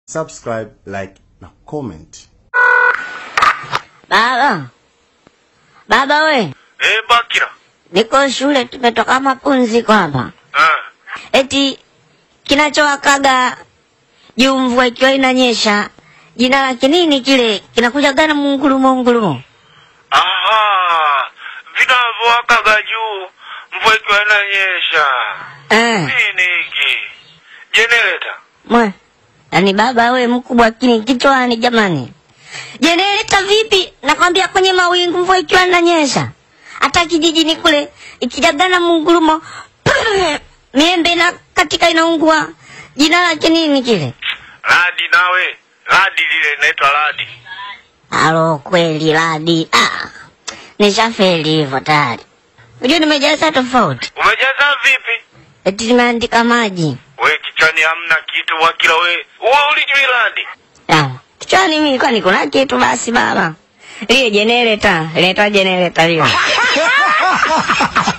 subscribe, like na comment. Baba, baba we, Eh, Bakira. niko shule, tumetoka mapumziko hapa. Ah. Eti kinachowakaga juu mvua ikiwa inanyesha, jina lake nini kile kinakuja gana mungurumo mungurumo? Aha. Vinavyowakaga juu mvua ikiwa inanyesha. Eh, Nini hiki? Generator. mwe yaani baba we mkubwa kini kichwani jamani. Jenereta vipi? Nakwambia kwenye mawingu mvua ikiwa inanyesha, hata kijijini kule ikijagana mungurumo miembe na katika inaungua. Jina lake nini kile? Radi nawe. Radi lile linaitwa radi. Alo, kweli radi. Ah, nishafeli hivyo tayari. Unajua nimejaza tofauti, Umejaza vipi? eti nimeandika maji. We kichwani hamna kitu Bakira we. Wewe ulijui radi? Ah, kichwani mimi kwani kuna kitu basi baba. Lile jenereta, leta jenereta lile.